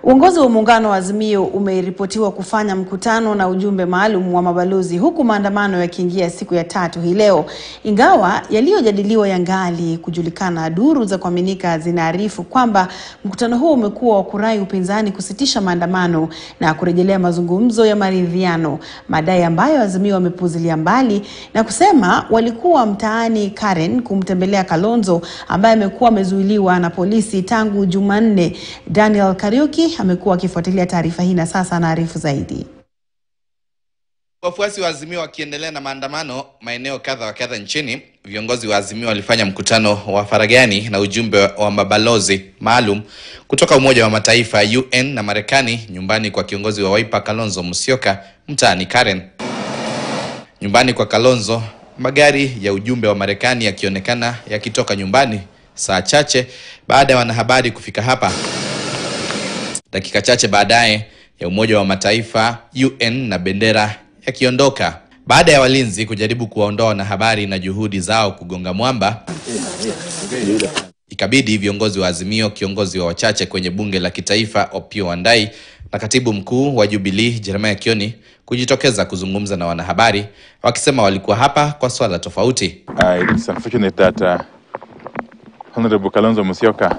Uongozi wa muungano wa Azimio umeripotiwa kufanya mkutano na ujumbe maalum wa mabalozi huku maandamano yakiingia siku ya tatu hii leo. Ingawa yaliyojadiliwa yangali kujulikana, duru za kuaminika zinaarifu kwamba mkutano huo umekuwa wa kurai upinzani kusitisha maandamano na kurejelea mazungumzo ya maridhiano, madai ambayo Azimio wamepuuzilia mbali na kusema walikuwa mtaani Karen kumtembelea Kalonzo ambaye amekuwa amezuiliwa na polisi tangu Jumanne. Daniel Kariuki amekuwa akifuatilia taarifa hii na sasa anaarifu zaidi. Wafuasi wa Azimio wakiendelea na maandamano maeneo kadha wa kadha nchini, viongozi wa Azimio walifanya mkutano wa faragani na ujumbe wa mabalozi maalum kutoka Umoja wa Mataifa, UN na Marekani nyumbani kwa kiongozi wa Wiper Kalonzo Musyoka mtaani Karen. Nyumbani kwa Kalonzo, magari ya ujumbe wa Marekani yakionekana yakitoka nyumbani saa chache baada ya wanahabari kufika hapa. Dakika chache baadaye ya Umoja wa Mataifa, UN na bendera yakiondoka baada ya walinzi kujaribu kuwaondoa wanahabari na juhudi zao kugonga mwamba, ikabidi viongozi wa Azimio, kiongozi wa wachache kwenye bunge la kitaifa Opiyo Wandayi na katibu mkuu wa Jubilee Jeremiah Kioni kujitokeza kuzungumza na wanahabari, wakisema walikuwa hapa kwa swala tofauti. Uh, it is unfortunate that uh, Honorable Kalonzo Musyoka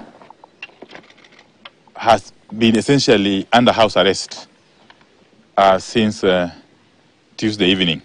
has been essentially under house arrest uh, since uh, Tuesday evening.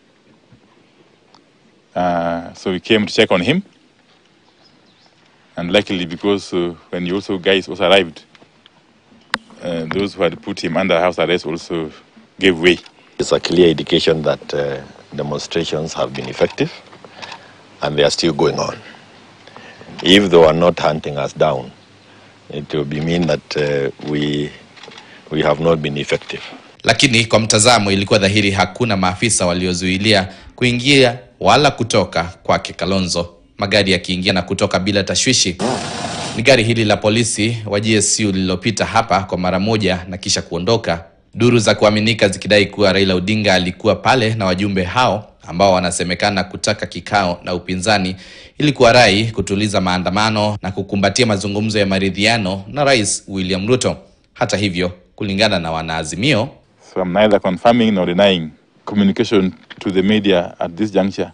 Uh, so we came to check on him, and luckily, because uh, when you also guys also arrived, uh, those who had put him under house arrest also gave way. It's a clear indication that uh, demonstrations have been effective and they are still going on. If they were not hunting us down, it will be mean that uh, we, we have not been effective. Lakini kwa mtazamo, ilikuwa dhahiri hakuna maafisa waliozuilia kuingia wala kutoka kwake Kalonzo, magari yakiingia na kutoka bila tashwishi. Ni gari hili la polisi wa GSU lililopita hapa kwa mara moja na kisha kuondoka, duru za kuaminika zikidai kuwa Raila Odinga alikuwa pale na wajumbe hao ambao wanasemekana kutaka kikao na upinzani ili kuwarai kutuliza maandamano na kukumbatia mazungumzo ya maridhiano na Rais William Ruto. Hata hivyo, kulingana na wanaazimio, So I'm neither confirming nor denying communication to the media at this juncture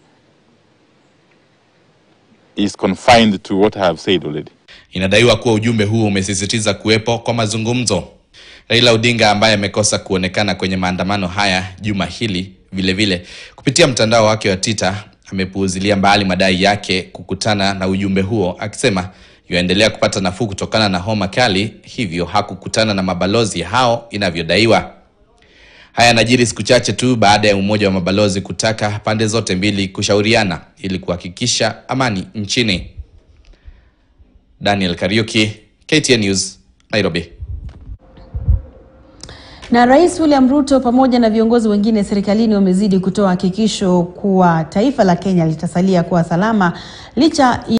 is confined to what I have said already. inadaiwa kuwa ujumbe huo umesisitiza kuwepo kwa mazungumzo. Raila Odinga ambaye amekosa kuonekana kwenye maandamano haya juma hili, vile vile kupitia mtandao wake wa Twitter amepuuzilia mbali madai yake kukutana na ujumbe huo, akisema yuaendelea kupata nafuu kutokana na homa kali, hivyo hakukutana na mabalozi hao inavyodaiwa. Haya yanajiri siku chache tu baada ya umoja wa mabalozi kutaka pande zote mbili kushauriana ili kuhakikisha amani nchini. Daniel Kariuki, KTN News, Nairobi. Na Rais William Ruto pamoja na viongozi wengine serikalini wamezidi kutoa hakikisho kuwa taifa la Kenya litasalia kuwa salama licha